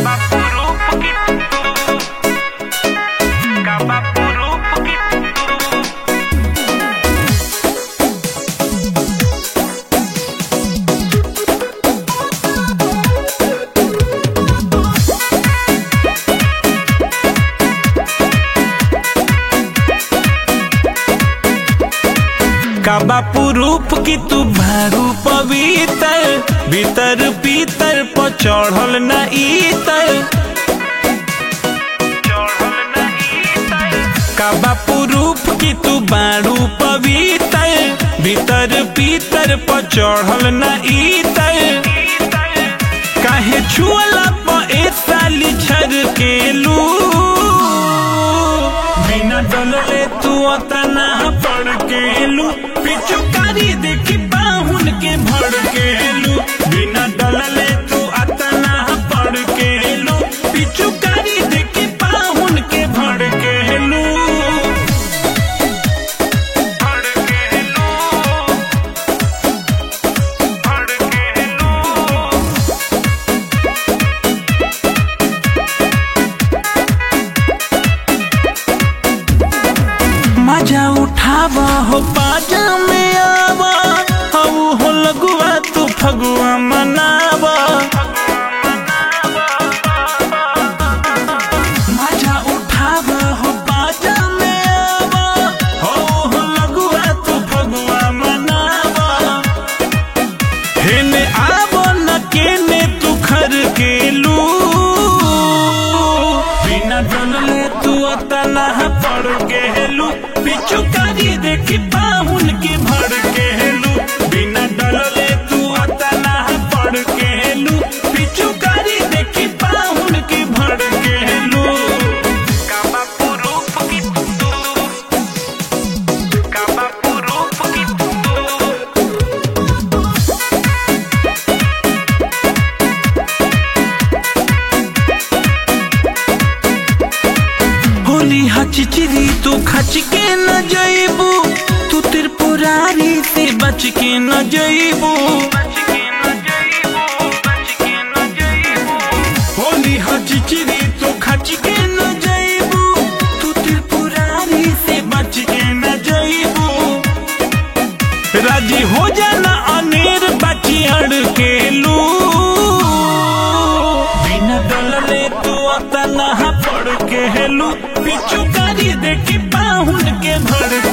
Kaba purup gitu Kaba purup gitu काबा पुरूप की तू भारू पवित्र भीतर भीतर पर चढ़ल न इतर काबा पुरूप की तू बारू पवित्र भीतर भीतर पर चढ़ल न इतर काहे छुअला पर ए साली छर के लू बिना डलले तू अतना पड़ के लू पिचुकारी देखी बाहुन के भड़ के लू बिना डलले तू अतना पड़ के लू पिचुकारी देखी बाहुन के भड़ के लू भड़ के लू भड़ के लू मजा उठावा हो बाजा में आवा हऊ हो लगुआ तू फगुआ मनावा मजा उठावा हो बाजा में आवा हऊ हो लगुआ तू फगुआ मनावा हेने आवो न केने तू खर के लू बिना डलले तू अतना पड़ के लू पिचुकारी देखी बाहुन के भड़ के लू बिना डलले तू अतना पड़ के लू पिचुकारी देखी बाहुन के भड़ के लू काबा पुरूप की काबा पुरूप की होली हचिचिरी तू खच के न जइबू तू त्रिपुरारी से बच के न जइबू होली हचिचिरी तू खच के न जइबू तू त्रिपुरारी से बच के न जइबू राजी हो जाना अनेर बची अड़ के लू बिना डलले तू अतना पड़ के लू पिचुकारी देखी बाहुन के भड़